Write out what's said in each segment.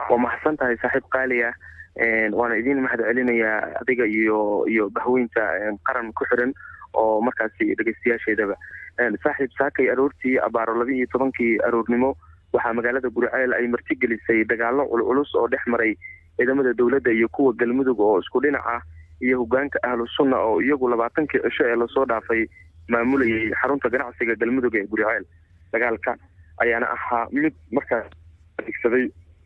waa mahadsan tahay saaxiib qaali ah waana idin mahad celinayaa adiga iyo iyo bahweynta qaran ku xiran oo markaasi dhegeystayaasheedaba saaxiib saakay aroortii abaaro laba iyo tobankii aroornimo waxaa magaalada guriceel ay martigelisay dagaalo culculus oo dhex maray ciidamada dowladda iyo kuwa galmudug oo isku dhinac ah iyo hogaanka ahlu sunna oo iyagu labaatankii cisho ee lasoo dhaafay maamulayay xarunta ganacsiga galmudug ee guriceel dagaalka ayaana ahaa mid markaas adeegsaday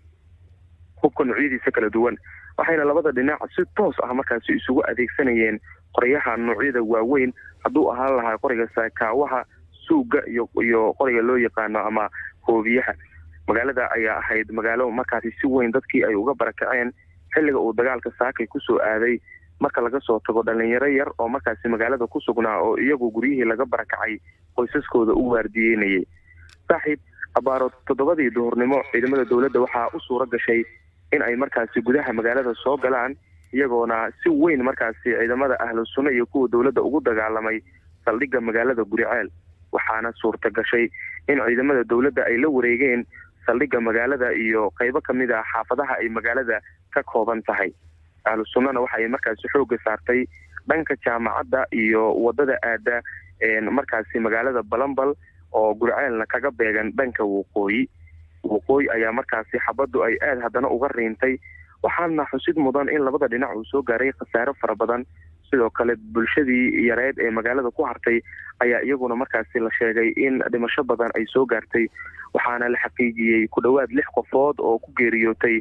hubka noocyadiisa kala duwan waxayna labada dhinac si toos ah markaasi isugu adeegsanayeen qoryaha noocyada waaweyn hadduu ahaan lahaa qoriga saakaawaha suuga iyo iyo qoriga loo yaqaano ama hoobiyaha magaalada ayaa ahayd magaalo markaasi si weyn dadkii ay uga barakaceen xilliga uu dagaalka saakay kusoo aaday marka laga soo tago dhalinyaro yar oo markaasi magaalada ku sugnaa oo iyagu guryihii laga barakacay qoysaskooda u waardiyeynayay saaxiib abaaro toddobadii duhurnimo ciidamada dowladda waxaa u suura gashay in ay markaasi gudaha magaalada soo galaan iyagoona si weyn markaasi ciidamada ahlu sunna iyo kuwa dowladda ugu dagaalamay saldhigga magaalada guriceel waxaana suurta gashay in ciidamada dowladda ay la wareegeen saldhigga magaalada iyo qaybo ka mid ah xaafadaha ay magaalada ka kooban tahay ahlu sunnana waxa ay markaasi xoogga saartay dhanka jaamacadda iyo wadada aada markaasi magaalada balambal oo gurceelna kaga beegan dhanka waqooyi waqooyi ayaa markaasi xabaddu ay aada haddana uga riintay waxaana xusid mudan in labada dhinac uu soo gaaray khasaaro fara badan sidoo kale bulshadii yareed ee magaalada ku hartay ayaa iyaguna markaasi la sheegay in dhimasho badan ay soo gaartay waxaana la xaqiijiyey ku dhowaad lix qofood oo ku geeriyootay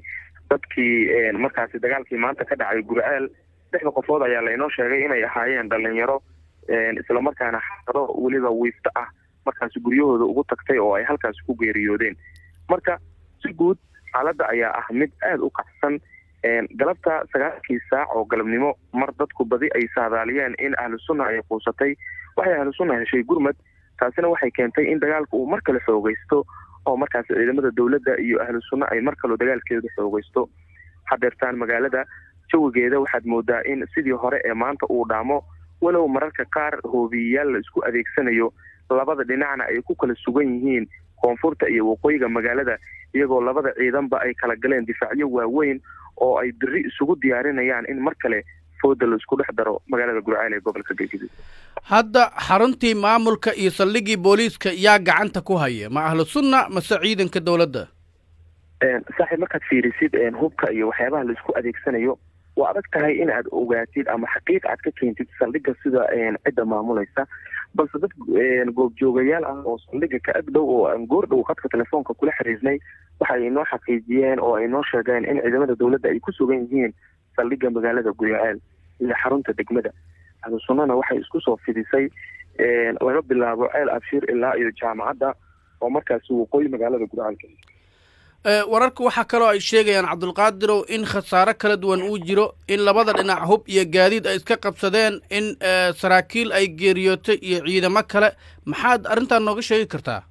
dadkii markaasi dagaalkii maanta ka dhacay gurceel lixda qofood ayaa lainoo sheegay inay ahaayeen dhalinyaro islamarkaana xaado weliba wiifto ah markaasi guryahooda ugu tagtay oo ay halkaasi ku geeriyoodeen marka si guud xaaladda ayaa ah mid aada u kacsan galabta sagaalkii saac oo galabnimo mar dadku badi ay saadaaliyeen in ahlu sunna ay quusatay waxay ahlu sunna heshay gurmad taasina waxay keentay in dagaalka uu mar kale xoogaysto oo markaasi ciidamada dowladda iyo ahlu sunna ay mar kaleo dagaalkeedu xoogaysto hadeertaan magaalada jawigeeda waxaad moodaa in sidii hore ee maanta uu dhaamo walow mararka qaar hoobiyeyaal la isku adeegsanayo labada dhinacna ay ku kala sugan yihiin koonfurta iyo waqooyiga magaalada iyagoo labada ciidanba ay kala galeen difaacyo waaweyn oo ay biri isugu diyaarinayaan in mar kale fooda la isku dhex daro magaalada gurceel ee gobolka galgaduud hadda xaruntii maamulka iyo saldhiggii booliiska yaa gacanta ku haya ma ahlu sunna mase ciidanka dowladda saaxiib markaad fiirisid hubka iyo waxyaabaha la isku adeegsanayo waa adag tahay in aad ogaatid ama xaqiiq aad ka keentid saldhigga sida cidda maamulaysa balse dad goobjoogayaal ah oo saldhigga ka ag dhow oo aan goor dhow khadka telefoonka kula xiriirnay waxa ay inoo xaqiijiyeen oo ay noo sheegeen in ciidamada dowladda ay ku sugan yihiin saldhigga magaalada guriceel iyo xarunta degmada ahlu sunnana waxay isku soo fidisay laga bilaabo ceel abshiir ilaa iyo jaamacadda oo markaasi waqooyi magaalada gurceelka wararka waxaa kaloo ay sheegayaan cabdulqaadirow in khasaaro kala duwan uu jiro in labada dhinac hub iyo gaadiid ay iska qabsadeen in saraakiil ay geeriyootay iyo ciidamo kale maxaad arrintan nooga sheegi kartaa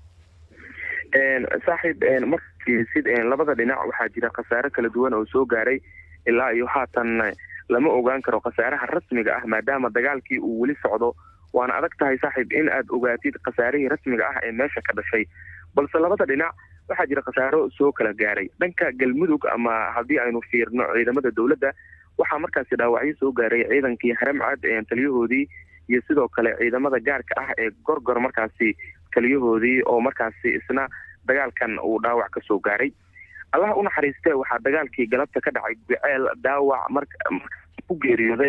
saaxiib markafiirisid labada dhinac waxaa jira khasaaro kala duwan oo soo gaaray ilaa iyo haatan lama ogaan karo khasaaraha rasmiga ah maadaama dagaalkii uu weli socdo waana adag tahay saaxiib in aad ogaatid khasaarihii rasmiga ah ee meesha ka dhashay balse labada dhinac waxaa jira khasaaro soo kala gaaray dhanka galmudug ama haddii aynu fiirno ciidamada dowladda waxaa markaasi dhaawacyo soo gaaray ciidankii haramcad taliyahoodii iyo sidoo kale ciidamada gaarka ah ee gorgor markaasi taliyahoodii oo markaasi isna dagaalkan uu dhaawac ka soo gaaray allaha u naxariistee waxaa dagaalkii galabta ka dhacay gurceel dhaawac mar ku geeriyooday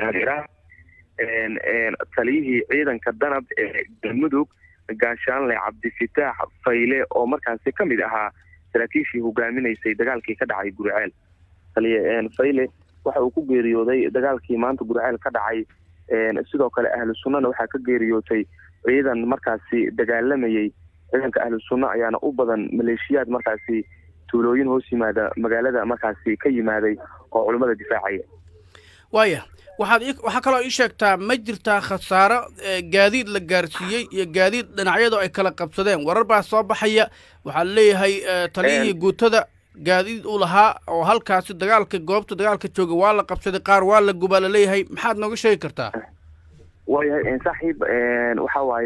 taliyihii ciidanka danab ee galmudug gaashaanle cabdifitaax fayle oo markaasi ka mid ahaa saraakiishii hogaaminaysay dagaalkii ka dhacay gurceel taliye fayle waxa uu ku geeriyooday dagaalkii maanta gurceel ka dhacay sidoo kale ahlu sunnana waxaa ka geeriyootay ciidan markaasi dagaalamayay ciidanka ahlu sunna ayaana u badan maleeshiyaad markaasi tuulooyin hoos yimaada magaalada markaasi ka yimaaday oo culummada difaacaya waaya waxaad waxaa kaloo ii sheegtaa ma jirtaa khasaaro gaadiid la gaarsiiyey iyo gaadiid dhinacyadu ay kala qabsadeen warar baa soo baxaya waxaa leeyahay taliyihii guutada gaadiid uu lahaa oo halkaasi dagaalka goobta dagaalka jooga waa la qabsaday qaar waa la gubaa laleeyahay maxaad nooga sheegi kartaa waayahay saaxiib waxa waaye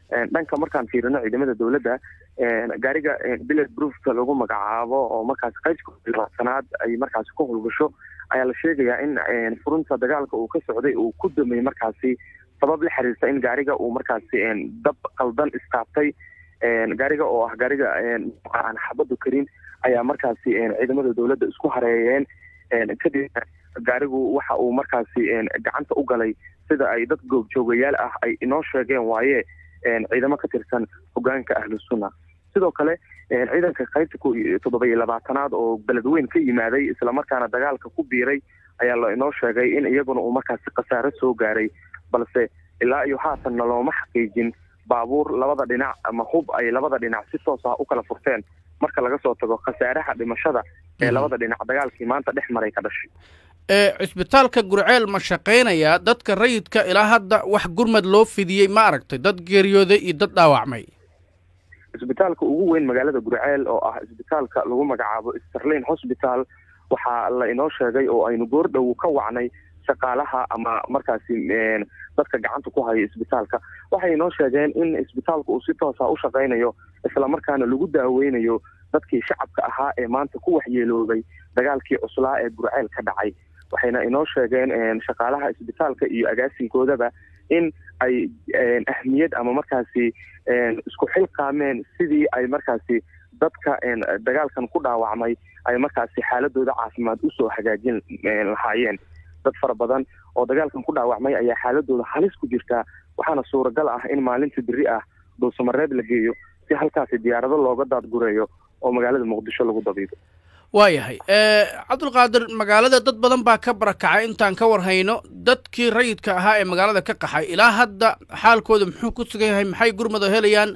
dhanka markaan fiirino ciidamada dowladda gaariga billet broofka lagu magacaabo oo markaas qaybka labaatanaad ay markaasi ku howlgasho ayaa la sheegayaa in furunta dagaalka uu ka socday uu ku damay markaasi sabab la xiriirta in gaariga uu markaasi dab qaldan istaabtay gaariga oo ah gaariga aan xabadu karin ayaa markaasi ciidamada dowladda isku hareeyeen kadib gaarigu waxa uu markaasi gacanta u galay sida ay dad goobjoogayaal ah ay inoo sheegeen waaye ciidamo ka tirsan hogaanka ahlu sunna sidoo kale ciidanka qaybta toddoba iyo labaatanaad oo beledweyn ka yimaaday islamarkaana dagaalka ku biiray ayaa la inoo sheegay in iyaguna uu markaasi khasaaro soo gaaray balse ilaa iyo haatanna looma xaqiijin baabuur labada dhinac ama hub ay labada dhinac si toos ah u kala furteen marka laga soo tago khasaaraha dhimashada ee labada dhinac dagaalkii maanta dhex maray ka dhashay cisbitaalka gurceel ma shaqaynayaa dadka rayidka ilaa hadda wax gurmad loo fidiyey ma aragtay dad geeriyooday iyo dad dhaawacmay cisbitaalka ugu weyn magaalada gurceel oo ah cisbitaalka lagu magacaabo sterlin hosbital waxaa la inoo sheegay oo aynu goordhow ka wacnay shaqaalaha ama markaasi dadka gacanta ku haya isbitaalka waxay inoo sheegeen in isbitaalka uu si toosa u shaqaynayo islamarkaana lagu daaweynayo dadkii shacabka ahaa ee maanta ku waxyeeloobay dagaalkii cuslaa ee gurceel ka dhacay waxayna inoo sheegeen shaqaalaha isbitaalka iyo agaasinkoodaba in ay ahmiyad ama markaasi isku xilqaameen sidii ay markaasi dadka dagaalkan ku dhaawacmay ay markaasi xaaladooda caafimaad usoo hagaajin lahaayeen dad fara badan oo dagaalkan ku dhaawacmay ayaa xaaladooda halis ku jirtaa waxaana suuragal ah in maalinta beri ah dhuusamareeb la geeyo si halkaasi diyaarado looga daadgureeyo oo magaalada muqdisho lagu dabiibo waayahay cabdulqaadir magaalada dad badan baa ka barakacay intaan ka war hayno dadkii rayidka ahaa ee magaalada ka qaxay ilaa hadda xaalkooda muxuu ku sugan yahay maxay gurmada helayaan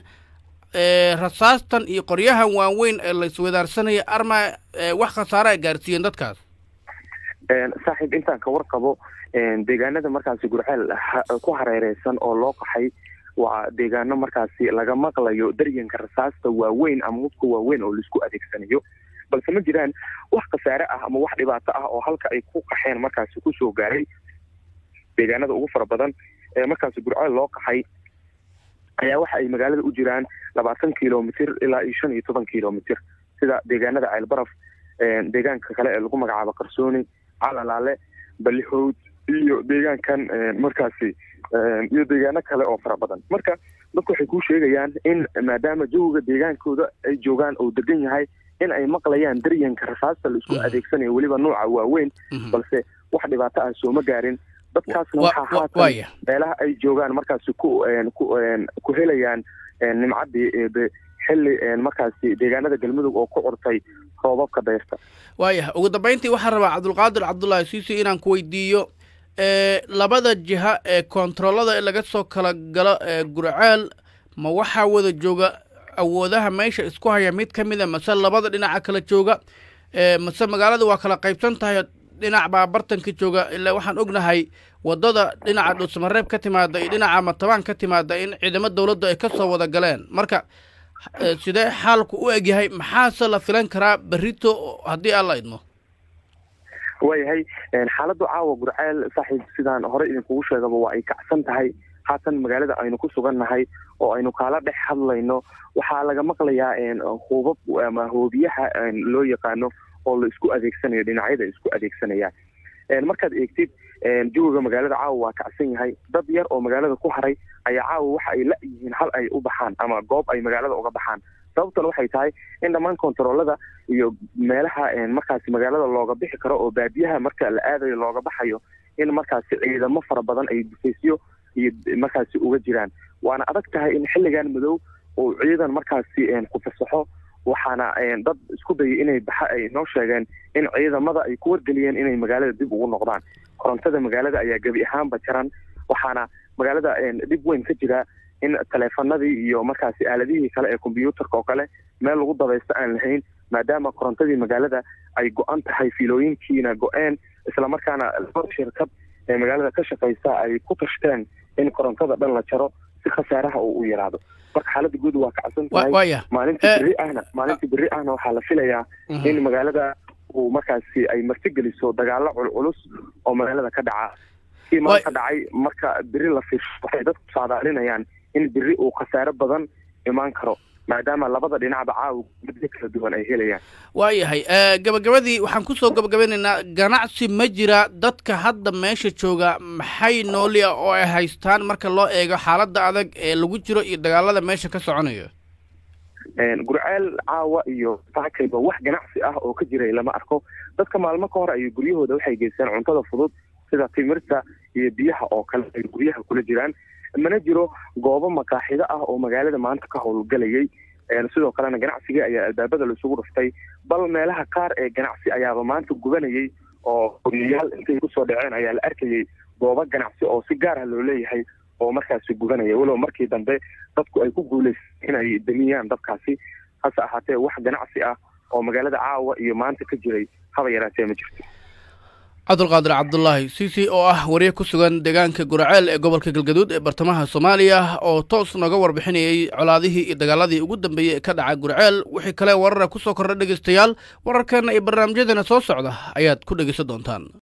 rasaastan iyo qoryahan waaweyn ee la iswadaarsanaya arma wax khasaare ay gaarsiiyeen dadkaas saaxiib intaan ka warqabo deegaanada markaasi gurceel ku hareereysan oo loo qaxay waa deegaano markaasi laga maqlayo daryanka rasaasta waaweyn ama hubka waaweyn oo laisku adeegsanayo balse ma jiraan wax khasaare ah ama wax dhibaato ah oo halka ay ku qaxeen markaasi kusoo gaaray deegaanada ugu fara badan ee markaasi gurceel loo qaxay ayaa waxa ay magaalada u jiraan labaatan kilomitr ilaa iyo shan iyo toban kilomitr sida deegaanada ceelbaraf deegaanka kale ee lagu magacaabo qarsooni calalaale balixowd iyo deegaankan markaasi iyo deegaano kale oo fara badan marka dadku waxay kuu sheegayaan in maadaama jawiga deegaankooda ay joogaan oo degan yahay in ay maqlayaan daryanka rasaasta la isku adeegsanayo weliba nuuca waaweyn balse wax dhibaato ah sooma gaarin dadkaasna waxaa haatan meelaha ay joogaan markaasi ku ku helayaan nimcaddii xilli markaasi deegaanada galmudug oo ku curtay roobabka dayrta waayah ugu dambayntii waxaan rabaa cabdulqaadir cabdullaahi siisi inaan ku weydiiyo labada jiha ee koontaroolada laga soo kala galo gurceel ma waxaa wada jooga awoodaha meesha isku haya mid ka mida mase labada dhinaca kala jooga mase magaalada waa kala qaybsan tahay dhinac baa bartanka jooga ilaa waxaan ognahay wadada dhinaca dhuusamareeb ka timaada iyo dhinaca matabaan ka timaada in ciidamo dawladdu ay ka soo wada galeen marka sidee xaalku u egyahay maxaase la filan karaa berrito haddii aan la idmo waayahay xaaladdu caawa gurceel saaxiib sidaan hore idinkugu sheegaba waa ay kacsan tahay haatan magaalada aynu ku sugannahay oo aynu kaala dhex hadlayno waxaa laga maqlayaa hubab ama hoobiyaha loo yaqaano oo la isku adeegsanayo dhinacyada isku adeegsanayaan markaad eegtid jawiga magaalada caawa waa kacsan yahay dad yar oo magaalada ku haray ayaa caawa waxa ay la yihiin hal ay u baxaan ama goob ay magaalada uga baxaan sababtuna waxay tahay in dhammaan kontaroolada iyo meelaha markaasi magaalada looga bixi karo oo baadiyaha marka la aadayo looga baxayo in markaasi ciidamo fara badan ay dufaysyo iyo markaasi uga jiraan waana adag tahay in xilligan madow uu ciidan markaasi ku fasaxo waxaana dad isku dayay inay baxa ay noo sheegeen in ciidamada ay ku wargeliyeen inay magaalada dib ugu noqdaan korontada magaalada ayaa gebi ahaanba jaran waxaana magaalada dhib weyn ka jira in taleefanadii iyo markaasi aaladihii kale ee kombyuutarka oo kale meel lagu dabaysto aan lahayn maadaama korontadii magaalada ay go-an tahay fiilooyinkiina go-een islamarkaana laba shirkad ee magaalada ka shaqaysa ay ku tashteen in korontada dhan la jaro si khasaaraha uu u yaraado marka xaaladda guud waa kacsan tahay maalintii berri ahna maalintii berri ahna waxaa la filayaa in magaalada uu markaasi ay martigeliso dagaalo culculus oo magaalada ka dhaca kii maanta dhacay marka beri la fiirsho waxay dadku saadaalinayaan in beri uu khasaare badan imaan karo maadaama labada dhinacba caawa muddo kala duwan ay helayaan waayahay gabagabadii waxaan kusoo gabagabeynaynaa ganacsi ma jira dadka hadda meesha jooga maxay nooli ah oo ay haystaan marka loo eego xaaladda adag ee lagu jiro iyo dagaalada meesha ka soconayo gurceel caawa iyo saakayba wax ganacsi ah oo ka jiray lama arko dadka maalmo ka hor ayay guryahooda waxay geystaan cuntada fudud sida timirta iyo biyaha oo kale ay guryaha kula jiraan mana jiro goobo makaaxido ah oo magaalada maanta ka howlgalayay sidoo kalena ganacsigii ayaa albaabada laisugu dhuftay bal meelaha qaar ee ganacsi ayaaba maanta gubanayay oo guryayaal intay kusoo dhaceen ayaa la arkayay goobo ganacsi oo si gaar ah loo leeyahay oo markaasi gubanaya walow markii dambe dadku ay ku guulaysay inay damiyaan dadkaasi hase ahaatee wax ganacsi ah oo magaalada caawa iyo maanta ka jiray haba yaraatee ma jirto cabdulqaadir cabdulaahi cici oo ah wariye ku sugan deegaanka guraceel ee gobolka galgaduud ee bartamaha soomaaliya oo toos nooga warbixinayay colaadihii iyo dagaaladii ugu dambeeyey ee ka dhaca gurceel wixii kale warara kusoo kordha dhegaystayaal wararkeena iyo barnaamijyadeena soo socda ayaad ku dhegaysan doontaan